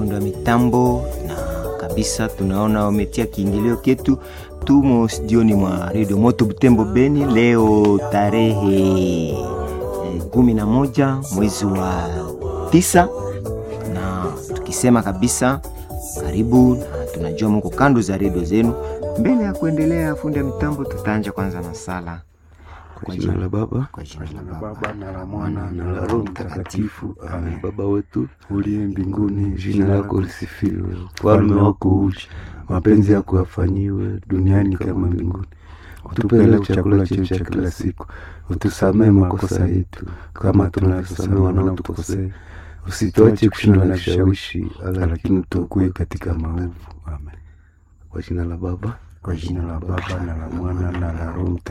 fundi wa mitambo na kabisa tunaona wametia kiingilio ketu. Tumo studioni mwa redio Moto Butembo Beni leo tarehe eh, kumi na moja mwezi wa tisa, na tukisema kabisa karibu, na tunajua muko kando za redio zenu. Mbele ya kuendelea, fundi wa mitambo, tutaanja kwanza na sala Kwa jina la Baba kwa jina la la Baba Baba na la Mwana na la Roho Mtakatifu. Amen. Baba wetu uliye mbinguni, jina lako lisifiwe, ufalme wako uje, mapenzi yako yafanyiwe duniani kama mbinguni. Utupe leo chakula chetu cha kila siku, utusamehe makosa yetu kama tunavyosamehe wanaotukosea, usituache kushindwa na vishawishi, lakini utuokoe katika maovu. Amen. Kwa jina la Baba kwa jina la Baba na la Mwana na la Roho